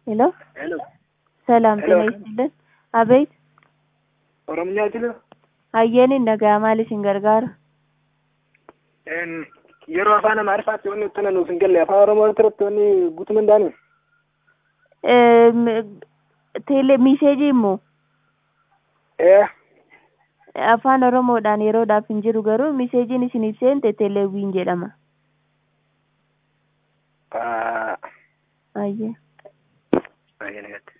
ሄሎ ሄሎ ሰላም ሄሎ። ጤና ይስጥልን። አቤት ኦሮምኛ jira hayyeenin nagaa maal isin gargaara? yeroo afaan amaariffaatti wanni itti nuuf hin galle afaan oromoo irratti wanni guutuu danda'ani Eem, teele miseejii immoo ee afaan oromoodhaan yeroodhaaf hin jiru garuu miseejiin isiniif seente teeleewwiin jedhama. ah, Hayyee. baay'ee nagatti